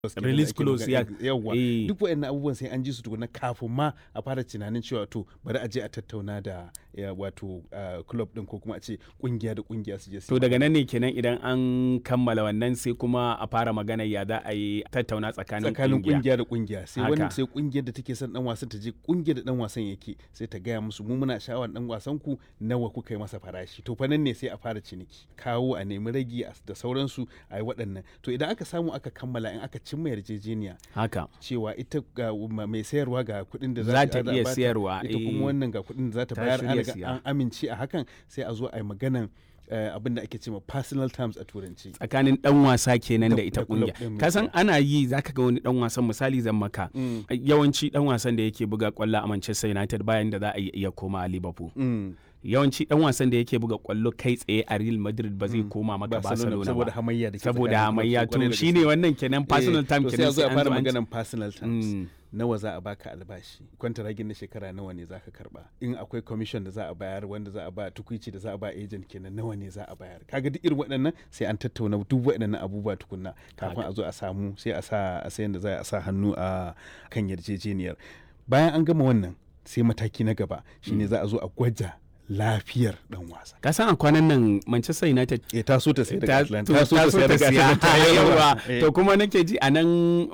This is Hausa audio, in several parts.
Release clause, ya- yawa eh. duk waɗannan abubuwan sai an ji su tukuna kafin ma a fara tunanin cewa to bari a je a tattauna da ya, wato ah, club din ko kuma a ce kungiya da kungiya su je su To daga nan ne kenan idan an kammala wannan sai kuma a fara magana ya za a yi tattauna tsakanin tsakanin kungiya. kungiya da kungiya sai Haka. wani sai kungiyar da take son dan wasan ta je kungiyar da dan wasan yake sai ta gaya musu mu muna sha'awar dan wasan ku nawa kuka yi masa farashi to fa nan ne sai a fara ciniki kawo a nemi ragi a- da sauransu a yi waɗannan to idan aka samu aka kammala in aka cimma yarjejeniya Haka. cewa ita ga ma- mai sayarwa ga kuɗin da Za ta za iya bata, sayarwa, ita eh. kuma wannan ga kuɗin da za ta Ta bayar an shirya riga siya. an amince a hakan sai a zo a yi maganan eh, abin da ake cewa personal terms a turanci tsakanin dan wasa kenan Da- da ita da club kungiya ɗin ka san misali. ana yi zaka ga wani dan wasan misali zan maka Mm. yawanci dan wasan da yake buga kwallo a Manchester United bayan da za a iya koma a Liverpool Mm. yawanci dan wasan da yake buga kwallo kai tsaye a Real Madrid ba zai koma maka Barcelona saboda ba hamayya da ke saboda tsakanin hamayya clubs, kwarai to da shine gaske. wannan kenan personal Eh, time to sai kenan a zo a an fara zo an- maganan personal terms Mm. nawa za a baka albashi kwantaragin na shekara nawa ne za ka karba in akwai commission da za a bayar wanda za a ba tukuici da za a ba agent kenan nawa ne za a bayar kaga duk irin waɗannan sai an tattauna duk waɗannan abubuwa tukunna kafin a zo a samu sai a sa a sayan da za a sa hannu a kan yarjejeniyar bayan an gama wannan sai mataki na gaba shine za a zo a gwaja lafiyar dan wasa ka san a kwanan nan Manchester United eh ta so ta sai daga ta Atlanta ta so ta sayar daga siya Atlanta. yawa Eh. to kuma nake ji a nan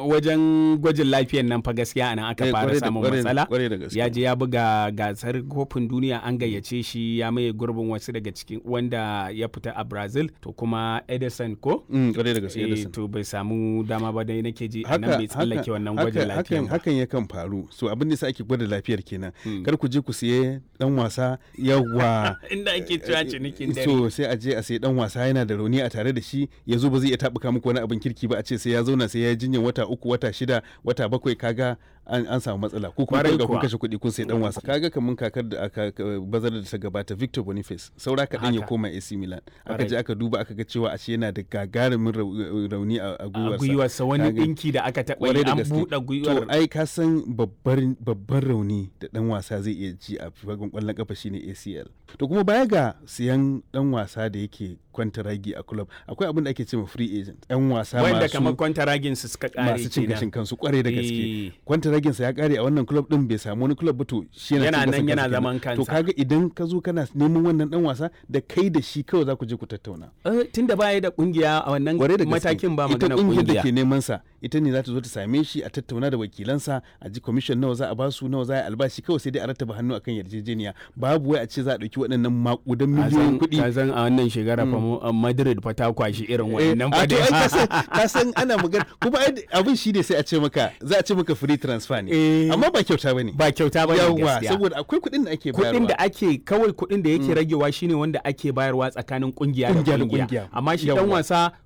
wajen gwajin lafiyan nan fa gaskiya a nan aka Eh, fara kwarai da- samun kwarai da- matsala kwarai da gaske. ya je ya buga gasar kofin duniya an gayyace shi ya maye gurbin wasu daga cikin wanda ya fita a Brazil to kuma Edison ko Mm, kwarai da gaske Eh, Edison. to bai samu dama ba dai nake ji a nan bai tsallake wannan gwajin hakan, lafiyan ba hakan yakan faru so abin da sa ake gwada lafiyar kenan kar ku je ku siye dan wasa yawa inda ake cewa cinikin dare so sai a je a sai dan wasa yana da rauni a tare da shi ya zo ba zai iya tabuka muku wani abin kirki ba a ce sai ya zauna sai ya yi jinyar wata uku wata shida wata bakwai kaga an, an samu matsala ko kuma Kwarai kun ga kun kuwa. kashe kuɗi kun sai dan wasa kaga kamun kakar da aka ka- bazar da ta gabata Victor Boniface saura kaɗan ya Haka. koma AC Milan aka Kwarai. je aka duba aka ga cewa ashe yana da gagarumin rau- rauni a a a gwiwarsa gwiwarsa wani Kaga- dinki da aka taɓa kwarai yi da an gaske. buɗe gwiwar To ai ka san babbar babban rauni da dan wasa zai iya ji a fagen kwallon kafa shine ACL. To kuma baya ga siyan dan wasa da yake kwantaragi a club akwai abin da ake cewa free agent. Yan wasa wanda masu kamar kwantaragin su suka kare masu cin kenan. gashin kansu kwarai da Eh. gaske. Kwantaragin sa ya kare a wannan club din bai samu wani club ba to shi yana Yana cin nan gashin yana kansa zaman kenan. To kansa. kaga idan ka zo kana neman wannan dan wasa da kai da shi kawai za ku je ku tattauna. Eh, tunda baya da kungiya a wannan kwarai da gaske matakin ba ita magana kungiyar da kungiya ke neman sa ita ne za ta zo ta same shi a tattauna da wakilansa a ji commission nawa za a basu nawa za a yi albashi kawai sai dai a rattaba hannu akan yarjejeniya babu wai a ce za a dauki waɗannan makudan miliyoyin kuɗi ka san a wannan shekara fa mu- a Madrid fa ta kwashi irin Eh, wannan a fa to ai dai. ka san- ka san ana magana kuma ai abin shi ne sai a ce maka za a ce maka free transfer ne Eh. amma ba kyauta bane ba kyauta ba ne yawa gaskiya saboda akwai kuɗin da ake bayarwa kuɗin da ake kawai kuɗin da yake ragewa shine wanda ake bayarwa tsakanin kungiya da Kungiya da kungiya kungiya. amma shi dan Yawwa. wasa